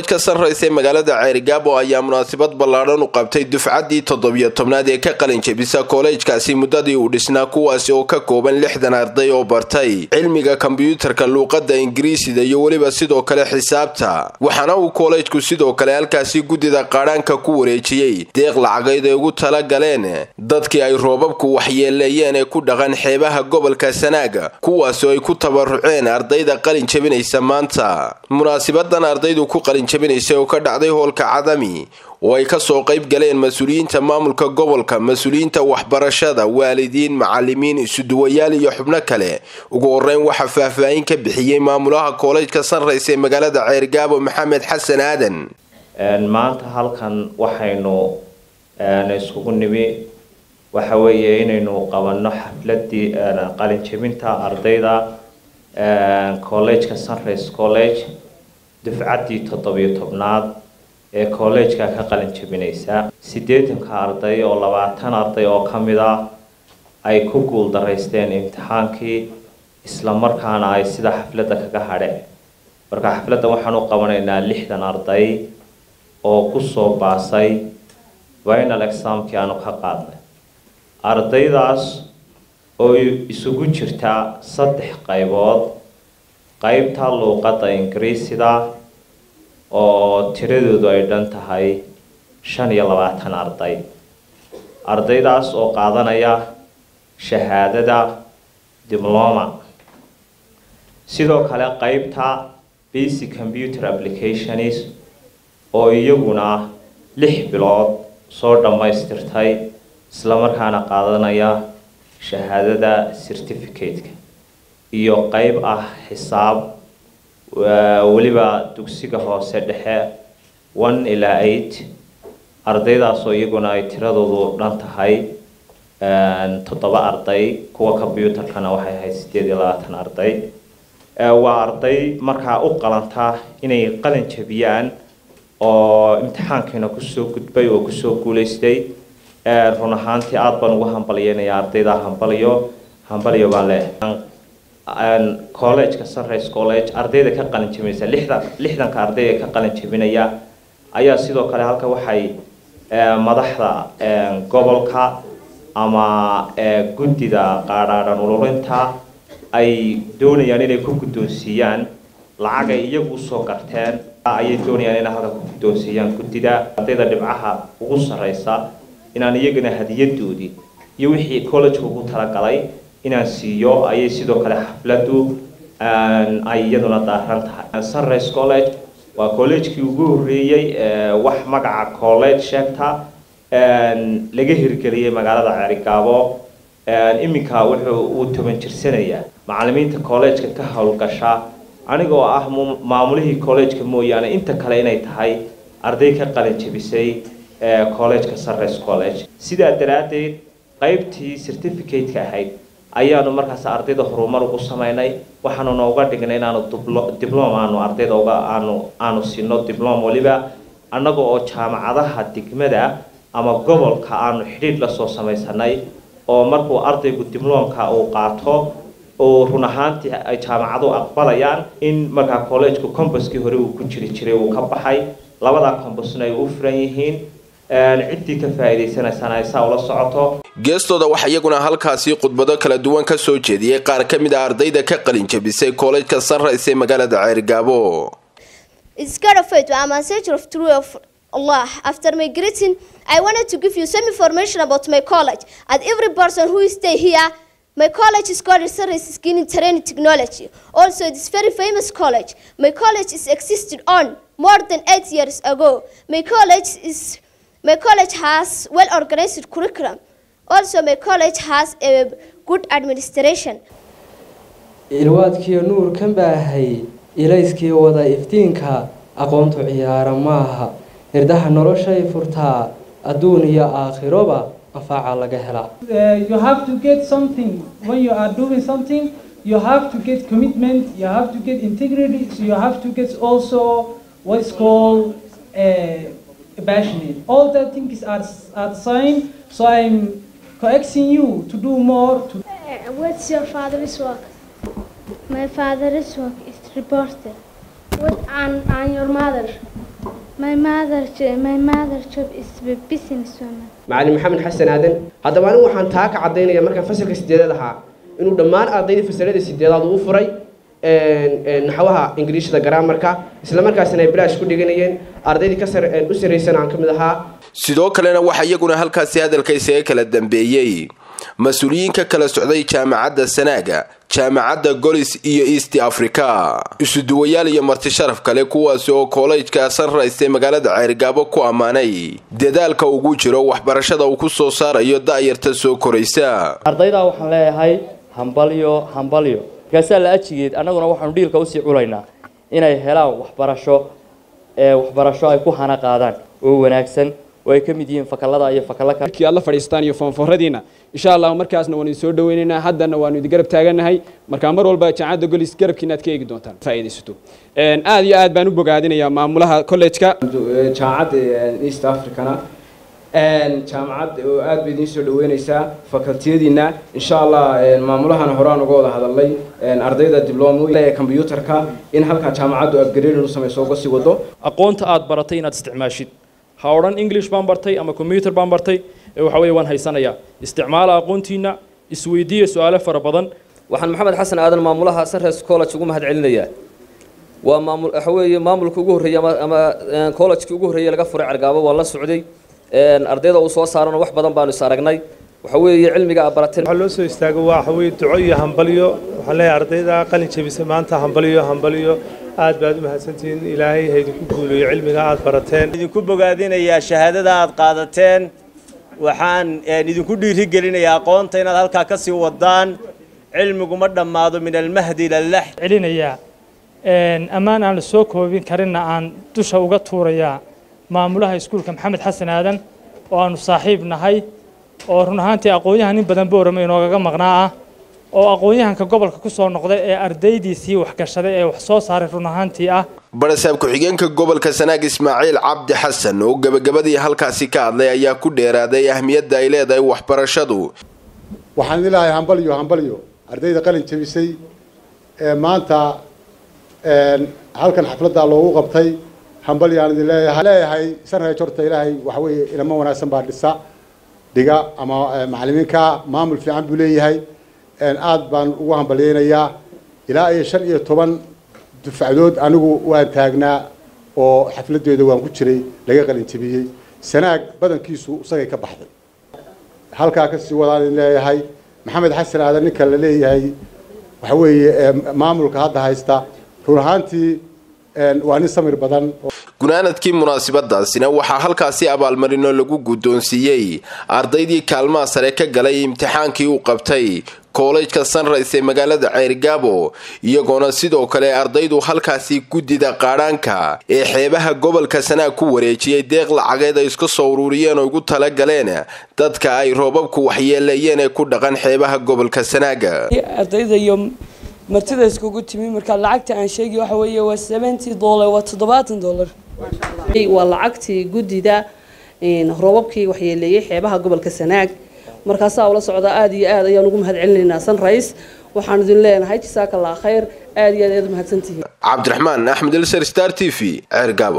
koolejka sunrise ee magaalada ceerigaabo ayaa munaasabad ballaadhan u qabtay dufcaddii toddobiyo tobnaad ee ka qalin jebisa koolejkaasi muddadii uu dhisnaa kuwaasi oo ka kooban lixdan arday oo bartay cilmiga kombyuutarka luuqadda ingiriisida iyo weliba sidoo kale xisaabta waxaana uu koolejku sidoo kale halkaasi guddida qaadhaanka ku wareejiyey deeq lacageyd ay ugu tala galeen dadkii ay roobabku waxyeeleeyeen ee ku dhaqan xeebaha gobolka sanaaga kuwaasoo ay ku tabaruceen ardayda qalin jebinaysa maanta munaasabadan ardaydu ku qalin jabinaysay oo ka dhacday hoolka cadami oo ay kasoo qayb galeen mas-uuliyiinta maamulka gobolka mas-uuliyiinta waxbarashada waalidiin macalimiin isuduwayaal iyo xubno kale ugu horeyn waxaa faahfaahin ka bixiyey maamulaha koolejka sunrise ee magaalada ceergaabo maxamed xasan aadan maanta halkan waxaynu iskugu nimi waxa weeye inaynu qabanno xafladii qalin jebinta ardayda collejka sunrise college dufcaddii toddobiyo tobnaad ee kollejka ka qalin jebinaysa siddeetanka arday oo labaatan arday oo ka mid ah ay ku guul daraysteen imtixaankii isla markaana ay sida xafladda kaga hadheen marka xafladda waxaan u qabanaynaa lixdan arday oo kusoo baasay final examkii aanu ka qaadnay ardaydaas oo isugu jirta saddex qaybood qaybta luuqadda ingiriisida oo tiradoodu ay dhan tahay shan iyo labaatan arday ardaydaas oo qaadanaya shahaadada diploma sidoo kale qaybta basic computer applications oo iyaguna lix bilood soo dhammaystirtay islamarkaana qaadanaya shahaadada certificate-ka iyo qeyb ah xisaab weliba dugsiga hoose dhexe one ilaa eight ardaydaasoo iyaguna ay tiradoodu dhan tahay toddoba arday kuwa combyuutarkana waxay ahayd siddeed iyo labaatan arday waa arday markaa u qalanta inay qalin jabiyaan oo imtixaankiina kusoo gudbay oo kusoo guulaystay run ahaantii aada baan ugu hambalyeynaya ardayda hambaliyo hambaliyo baan leehay collegeka sunrise college ardayda ka qalin jebinaysa lixdan lixdanka ardayda ka qalin jebinaya ayaa sidoo kale halka waxay madaxda gobolka ama guddida qaadhaadhan ururinta ay doonayaan inay ku guddoonsiiyaan lacag ay iyagu usoo garteen ayay doonayaan inay halka ku guddoonsiiyaan guddida ardayda dhibcaha ugu sarreysa inaan iyagana hadiyadoodii iyo wixii college ugu talagalay inaan siiyo ayay sidoo kale xafladdu ay iyaduna daaran tahay sunrise college waa collegekii ugu horreeyey wax magaca college sheegta laga hirgeliyey magaalada ceerigaabo iminka wuxuu uu toban jirsanayaa macalimiinta collegeka ka howlgasha anigoo ah maamulihii collegeka mooyaane inta kale inay tahay arday ka qalin jebisay collegeka sunrise college sidaa daraaddeed qaybtii certificate-ka ahayd ayaanu markaas ardayda horumar ugu sameynay waxaanu nooga dhignay inaanu diblom aanu ardayda uga aanu aanu siino diblom weliba annaga oo jaamacadaha degmada ama gobolka aanu xidhiidh lasoo samaysanay oo markuu ardaygu diblomka uu qaato oo run ahaantii ay jaamacadu aqbalayaan in markaa collegku combaskii hore uu ku jiri jiray uu ka baxay labada combasna ay u furan yihiin ciddii ka faa'iidaysanaysana ay saa ula socoto geestooda waxaa iyaguna halkaasi khudbado kala duwan ka soo jeediyey qaar ka mid a ardayda ka qalin jebisay koolejka sunrise ee magaalada ceergaabo Allah, after my greeting, I wanted to give you some information about my college. And every person who stay here, my college is called Service Skin Training Technology. Also, it is very famous college. My college is existed on more than eight years ago. My college is my college has well organized curriculum. Also, my college has a good administration. ilwaadkiiyo nuurkan baahay ilayskii wada iftiinka aqoontu ciyaara maaha hirdaha noloshay furtaa adduun iyo aakhiroba anfaaca laga helaa you have to get something when you are doing something you have to get commitment you have to get integrity so you have to get also what's called uh, passionate all that things are, are the same so i'm coaxing you to do more to what's your father's work my father's work is reporter what and, and your mother My mother, jo- my mother job is a businesswoman. macalin maxamed xasan aadan haddaba anigu waxaan taa ka caddaynaya markaan fasalka sideedaad ahaa inuu dhammaan ardaydii fasalada sideedaad uu furay naxwaha ingiriishda garaamarka isla markaasina ay bilaash ku dhiganayeen ardaydii ka sar u sarraysana aan ka mid ahaa sidoo kalena waxaa iyaguna halkaasi hadalka isaga kala dambeeyey mas-uuliyiinka kala socday jaamacadda sanaaga jaamacadda golis iyo east africa isuduwayaal iyo marti sharaf kale kuwaasi oo koolejka sunrise ee magaalada ceerigaabo ku ammaanay dadaalka ugu jiro waxbarashada uu ku soo saarayo da'yarta soo koraysa ardaydaa waxaan leeyahay hambalyo hambalyo markaasaa la ajigeed annaguna waxaanu dhiilka usii culaynaa inay helaan waxbarasho ee waxbarasho ay ku hana qaadaan oo wanaagsan oo ay ka mid yihiin fakallada iyo fakalla kale markii aad la fadhiistaan iyo foonfooradiina insha allah markaasna waanu idin soo dhaweynaynaa haddana waanu idin garab taaganahay markaa mar walba jaamacadda golis garabkiina aad ka eegi doontaan faa'iidaysato aad iyo aad baan u bogaadinayaa maamulaha college-ka jaamacadda east africana jaamacad oo aad bay idiin soo dhaweynaysaa facultiyadiina insha allah maamulahana horaan uga wada hadalnay ardayda diblomo ee combyutarka in halkaa jaamacaddu upgrading u samayso uga sii wado aqoonta aad baratay inaad isticmaashid ha odhan english baan bartay ama combyuter baan bartay ee waxa weeye waan haysanayaa isticmaala aqoontiina isweydiiya su-aalo fara badan waxaan maxamed xasan aadan maamulaha sunrise college ugu mahad celinayaa waa maamul waxa weeye maamulka ugu horreeyay ama ama college-kii ugu horreeyay laga furay cergaabo waa la socday ardayda uu soo saarana wax badan baanu is aragnay waxa weeye cilmiga aad barateen waxaa loo soo istaago waa waxa weeye duco iyo hambalyo waxaan leeyahay ardayda qalin jebisa maanta hambalyo hambalyo aad baad u mahadsantihiin ilaahay ha idinku guuliyo cilmiga aad barateen idinku bogaadinayaa shahaadada aad qaadateen waxaan idinku dhiirigelinayaa aqoonta inaad halkaa ka sii wadaan cilmigu ma dhammaado min almahdi ila lax celinayaa ammaan aan la soo koobin karinna aan dusha uga tuurayaa maamulaha iskuulka maxamed xasan aadan oo aanu saaxiib nahay oo run ahaantii aqoon-yahan nin badan boorama inoogaga maqnaa ah oo aqoon-yahanka gobolka ku soo noqday ee ardaydiisii waxgashaday ee wax soo saaray run ahaantii ah barasaab ku-xigeenka gobolka sanaag ismaaciil cabdi xasan oo gebagabadii halkaasi ka hadlay ayaa ku dheeraaday ahmiyadda ay leedahay waxbarashadu waxaan idin leeyahay hambalyo hambalyo ardayda qalin jebisay ee maanta halkan xafladda loogu qabtay hambalyaan idin leeyahay leeyahay sanreej horta ilaahay waxa weeye ilamo wanaagsan baa dhisa dhiga ama macallimiinka maamul fiican buu leeyahay aad baan ugu hambalyeynayaa ilaa iyo shan iyo toban dufacdood anigu waan taagnaa oo xafladeeda waan ku jiray laga qalin jebiyey sanaag badankiisu isagay ka baxday halkaa kasii wadaan idin leeyahay maxamed xasan aadan ninka la leeyahay waxa weeye maamulka hadda haysta run ahaantii waa nin samir badan gunaanadkii munaasabadaasina waxaa halkaasi abaalmarino lagu guddoonsiiyey ardaydii kaalmaha sare ka galay imtixaankii uu qabtay koolejka sunrise ee magaalada ceerigaabo iyagoona sidoo kale ardaydu halkaasi guddida qaadhaanka ee xeebaha gobolka sanaag ku wareejiyey deeq lacageed ay iska soo ururiyeen oo ugu tala galeen dadka ay roobabku waxyeeleeyeen ee ku dhaqan xeebaha gobolka sanaaga ardayda iyo martida iskugu timi marka lacagta aan sheegi waxa weeye waa seventy dollar waa toddobaatan dollar waa lacagtii guddida roobabkii waxyeeleeyey xeebaha gobolka sanaag markaasaa ula socda aad iyo aad ayaan ugu mahad celinaynaa sunrise waxaan idin leenahay jasaaka allah khayr aad iyo aad ayaad u mahadsantihiin cabdiraxmaan axmed elsar star t v ceergaabo